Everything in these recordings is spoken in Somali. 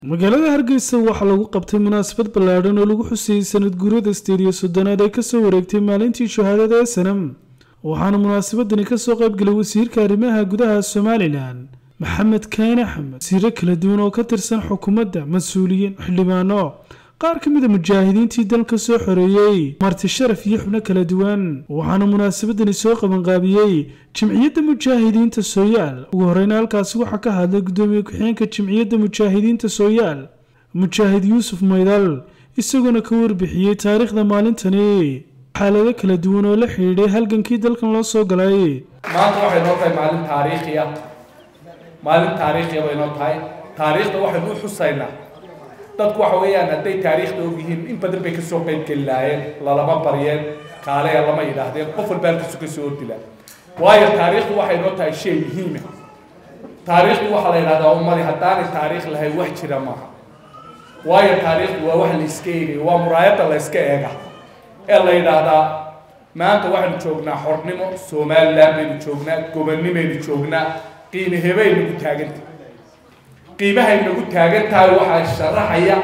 magaalada hargeysa waxaa lagu qabtay munaasabad ballaadhan oo lagu xusayey sanad guurada sideed iyo soddonaad ee kasoo wareegtay maalintii shahaadada ee sanam waxaana munaasabadani kasoo qaybgalay wasiirka arrimaha gudaha somalilan maxamed kaan axmed wasiiro kala duwan oo ka tirsan xukuumadda mas-uuliyiin xildhibaano qaar ka mid a mujaahidiintii dalka soo xoreeyey marti sharaf iyo xubno kala duwan waxaana munaasabadani soo qabanqaabiyey jimciyadda mujaahidiinta sooyaal ugu horeyna halkaasi waxaa ka hadlay guddoomiye ku-xigeenka jimciyadda mujaahidiinta sooyaal mujaahid yuusuf maydal isagoona ka warbixiyey taariikhda maalintani xaalado kala duwan oo la xidhiidhay halgankii dalkan loo soo galay maanta waxay noo tahay maalin taariikhiya maalin taariikhiya bay noo tahay taariikhda waxaynu u xusaynaa dadku waxa weeyaan hadday taariikhda ogyihiin in badan bay kasoo qaybgeli lahaayeen lalama baryeen kaaleya lama yidhaahdeen qof walba halkiisu kasoo ordila waayo taariikhdu waxay noo tahay shay muhiima taariikhdu waxaa la yidhahdaa ummadi haddaanay taariikh lahayn wax jira maaha waayo taariikhdu waa wax la iska eegayo waa muraayadda la iska eega ee la yidhaahdaa maanta waxaynu joognaa xornimo somaliland baynu joognaa gobonnimaynu joognaa qiime hebay nagu taaganta qiimahay nagu taagan tahay waxaa sharaxaya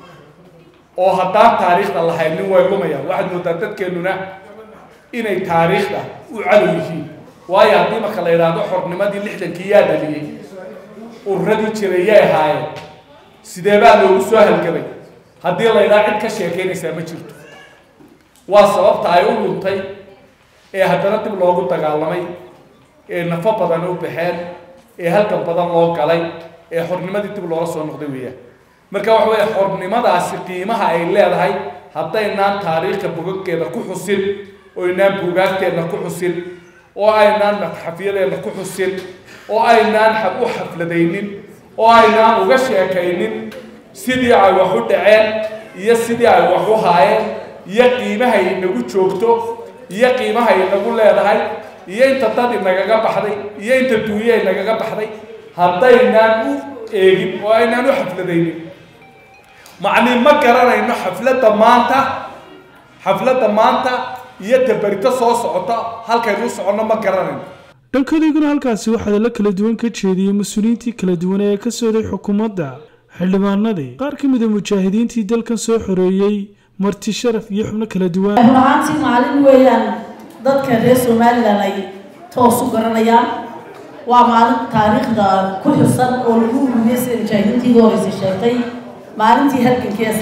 oo haddaan taariikhda lahaynin way lumayaan waxaad moodaa dadkeennuna inay taariikhda u cadow yihiin waayo haddii marka la yidhaahdo xornimadii lixdankii yaa dhaliyey ururadii jiray yay ahaayeen sidee baa loogu soo halgamay haddii la yidhaha cid ka sheekaynaysaa ma jirto waa sababta ay u luntay ee haddana dib loogu dagaalamay ee nafo badan u baxeen ee halgan badan loo galay ee xornimadii dib loola soo noqday weeyaan marka waxa weeye xornimadaasi qiimaha ay leedahay haddaynaan taariikhka bogaggeeda ku xusin oo aynaan buugaagteenna ku xusin oo aynaan matxafyadeenna ku xusin oo aynaan u xafladaynin oo aynaan uga sheekaynin sidii ay wax u dhaceen iyo sidii ay wax u haayeen iyo qiimahay inagu joogto iyo qiimahay inagu leedahay iyo inta dad inagaga baxday iyo inta duuye inagaga baxday haddaynaan u eegin oo aynaan u xafladaynin macnii ma garanayno xafladda maanta xafladda maanta iyo tabarito soo socota halkaynu u soconno ma garanayno dhankodayguna halkaasi waxaa la kala duwan ka jeediyey mas-uuliyiintii kala duwan ee ka sooday xukuumadda xildhibaanadii qaar ka mid a mujaahidiintii dalkan soo xoreeyey marti sharaf iyo xubno kala duwan run ahaantii maalin weeyaan dadka reer somalilan ay toos u garanayaan waa maalin taariikhda ku xusan oo lagu ururiyey sida mujaahidiintii horeysa sheegtay maalintii halgankii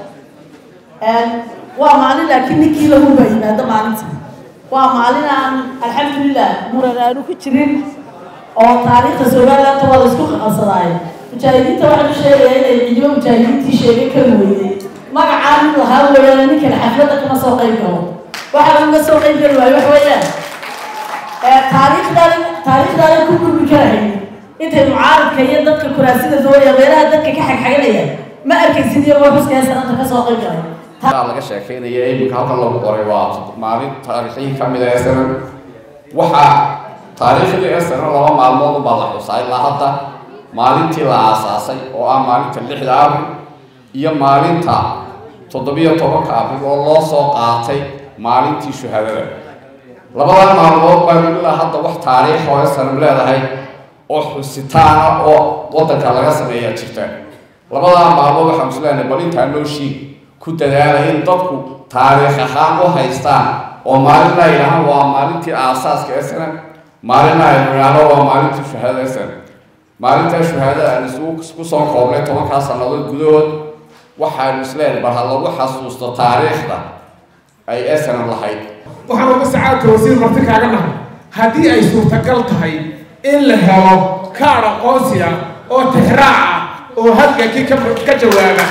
sana waa maalin laakiin ninkii lahuba yimaado maalinta waa maalin aan alxamdulilah muran aanu ku jirin oo taariikhda somaliland waa la isku qaqabsadaayo mujaahidiinta waxaan u sheegaya inay ciidamo mujaahidiintii sheegay kari weyday magacaan in lahaa weeyaan ninkan xafladda kama soo qayb galo waxaa uga soo qayb geli waayo wax weeyaan taariikhdaada taariikhdaada ku gurbi karahay intay mucaaradka iyo dadka kuraasida dooya meelaha dadka ka xagxaganaya ma arkaysid iyagoo xuskaya sanadka ka soo qayb galay laga sheekeynaya iminka halkan lagu qoray waa maalin taariikhihii ka mid a snan waxaa taariikhdii snan laba maalmood ubaa la xusaa ilaa hadda maalintii la aasaasay oo ah maalinta lixda abril iyo maalinta toddobiyo tobanka abril oo loo soo qaatay maalintii shuhaadada labadan maalmood baa ilaa hadda wax taariikh oo snan leedahay oo xusitaana oo waddanka laga sameeyaa jirta labadaa maalmood waxaan isleenahay bal intaa noo shiig ku dadaalay in dadku taariikh ahaan u haystaan oo maalin ay yidhahaan waa maalintii aasaaska ee sana maalin ay yidhaahdo waa maalintii shuhaadada ee sana maalintaa shuhaadada aan isugu ku soo koobnay tobankaa sannadood gudahood waxaanu isleenahay bal ha lagu xasuusto taariikhda ay esanan lahayd waxaan uga sacaadka wasiir marti kaaga nahay haddii ay suurtagal tahay in la helo kaadh aqoonsi ah oo tixraac ah oo halgankii ka jawaaba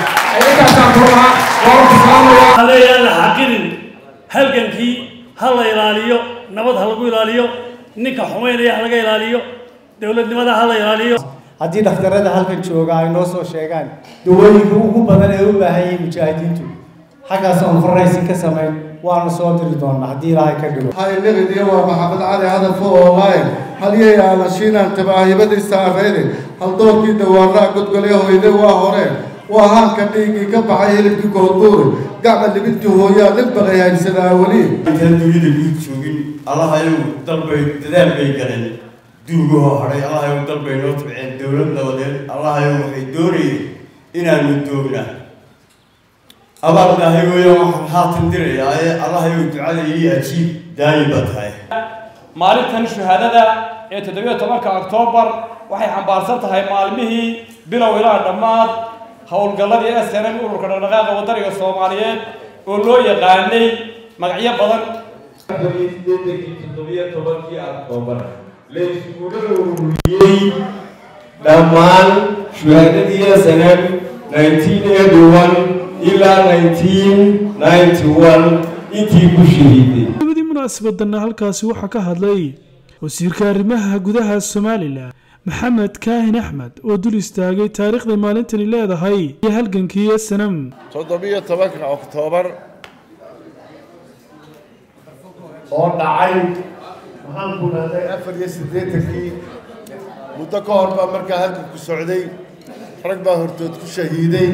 leeyaan la xaqinin halgankii ha la ilaaliyo nabad ha lagu ilaaliyo ninka xumaynaya ha laga ilaaliyo dowladnimada ha la ilaaliyo haddii dhakhtarada halkan jooga ay noo soo sheegaan dawooyinka ugu badan ee u baahan yihiin mujaahidiintu xaggaas aan faraysi ka samayn waanu soo diri doonaa haddii ilaahay ka dhigo hayliqidiyo waa maxamed cali hadafo online halyay aalashiinaan tabaahibadiisa areyde haldoorkii dawaanraa godgolya hoyde waa hore waa haanka dhiiggii ka baxay hilibkii koodbuuri gacma libintii hooyaa nin baqay haysadaa weli intaan dunida guud joogin allahayow dalbay dadaal bay galeen duugahoo hadhay allahayow dalbay noo tabceen dowlad nabadeed allahayow waxay doonayeen inaanu doogna abaal ilaahay weeyaan waxaan haatan dirayaa ee allahayow ducada ii ajiib daayi ba tahay maalintan shahaadada ee toddobiyo tobanka oktoobar waxay xambaarsan tahay maalmihii bilow ilaa dhammaad howlgalladii s n m ururka dhaqdhaqaaqa wadaniga soomaaliyeed oo loo yaqaanay magacyo badan toddobiyo tobankii oktoobar la iskula ururiyey dhammaan shuhaadadii s n m nineteen eighty one ilaa nineteen ninety one intii ku shahiiday gabadii munaasabadanna halkaasi waxaa ka hadlay wasiirka arrimaha gudaha somalilan maxamed kaahin axmed oo dul istaagay taariikhday maalintani leedahay iyo halgankii snm toddobiyo tobanka oktoobar oo dhacay maxaan ku dhahday afar iyo siddeetankii muddo ka hor baa markaa halganku socday rag baa hortood ku shahiiday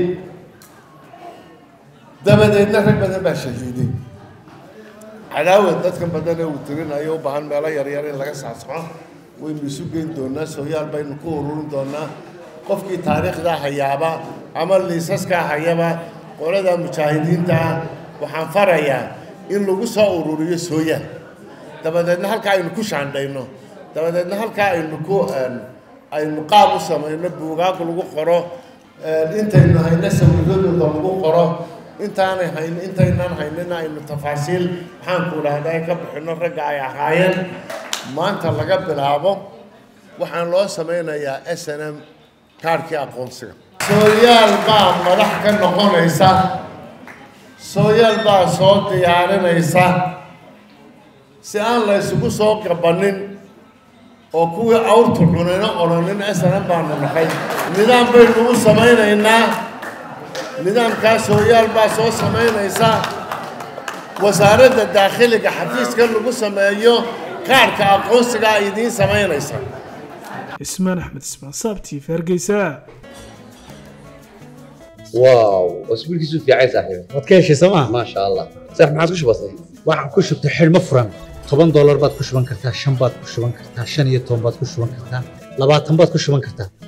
dabadeedna rag badan baa shahiiday cadaawad dadkan badan ee uu tirinayo u baahan meelo yaryar in laga saasxo waynu isu geyn doonaa sooyaal baynu ku ururin doonaa qofkii taariikhdaa hayaaba ama liisaskaa hayaba qolada mujaahidiinta ah waxaan farayaa in lagu soo ururiyo sooyaal dabadeedna halkaa aynu ku shaandhayno dabadeedna halkaa aynu ku aynu qaab u samayno buugaag lagu qoro intaynu hayno sawiradooda lagu qoro intaanay hayn intaynaan haynina aynu tafaasiil maxaanku dhahdaa ka bixino ragga ay ahaayeen maanta laga bilaabo waxaan loo samaynayaa s n m kaarhkii aqoonsiga sooyaal baa madax ka noqonaysa sooyaal baa soo diyaarinaysa si aan la isugu soo gabanin oo kuwii awrtu cunayna odhanin s n m baanu nahay nidaam baynu u samaynaynaa nidaamkaa sooyaal baa soo samaynaysa wasaaradda daakhiliga xafiiska lagu sameeyo kaarhka aqoonsiga ay idiin samaynaysa ismaan axmed ismaan saabtii hargeysa واو اسبوع كيسو في عايز صاحبي waad ka heshay sooma ما شاء الله صح ما عادش بسيط waxaan ku shubtay xidhmo furan toban doolar baad ku shuban kartaa shan baad ku shuban kartaa shan iyo toban baad ku shuban kartaa labaatan baad ku shuban kartaa